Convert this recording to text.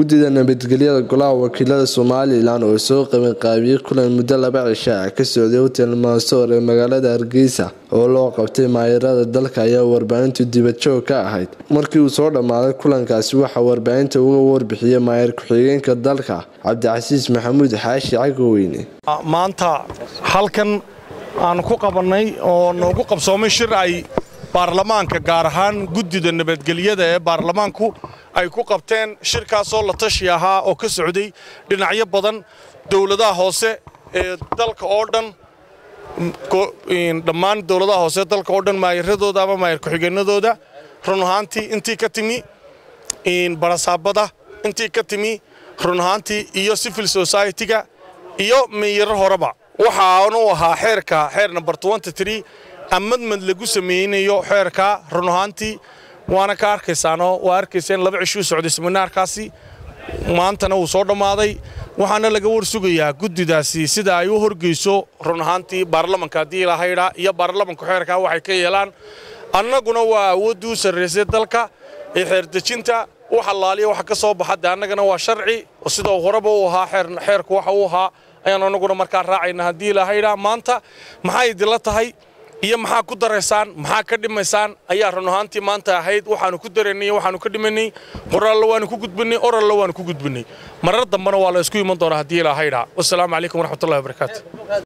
guddida nabadgelyada golaha wakiilada somalilan oo soo qabanqaabiyey kulan muddo laba cisho ah ka socday hotel maasoor ee magaalada hargeysa oo loo qabtay maayarada dalka ayaa warbaahintu dibadjoog ka ahayd markii uu soo dhammaaday kulankaasi waxaa warbaahinta uga warbixiyey maayar ku-xigeenka dalka cabdicasiis maxamuud xaashi cagoweyne maanta halkan aan ku qabannay oo noogu qabsoomay shir ay baarlamaanka gaar ahaan guddida nabadgelyada ee baarlamaanku ay ku qabteen shirkaasoo la tashi ahaa oo ka socday dhinacyo badan dowladaha hoose ee dalka oo dhan dhammaan dowladaha hoose dalka oo dhan maayaradooda ama maayar ku-xigeenadooda run ahaantii intii ka timi barasaabada intii ka timi run ahaantii iyo civil society-ga iyo meeyaro horeba waxaanu ahaa xeerka xeer number amadmad lagu samaynayo xeerka run ahaantii waana ka arkaysaanoo waa arkayseen laba cishuu socday seminaarkaasi maantana wuu soo dhammaaday waxaana laga war sugayaa guddidaasi sida ay u horgeyso run ahaantii baarlamanka haddii ilahaydhaa iyo baarlamanku xeerkaa waxay ka yeelaan annaguna waa awooddii u sarraysay dalka ee xeerdejinta wax allaaliya waxa ka soo baxa de annagana waa sharci sidoo horeba u ahaa xeerku waxa uu ahaa ayaan annaguna markaa raacayna haddii ilahaydhaa maanta maxay idinla tahay iyo maxaa ku daraysaan maxaa ka dhimaysaan ayaa run ahaantii maanta ahayd waxaanu ku daraynay waxaanu ka dhimanay qoraallo waanu ku gudbinay orallo waanu ku gudbinay marar dambena waa la isku iman doonaa haddii ilahaydhaa wasalaamu calaykum waraxmatullahi wabarakaatu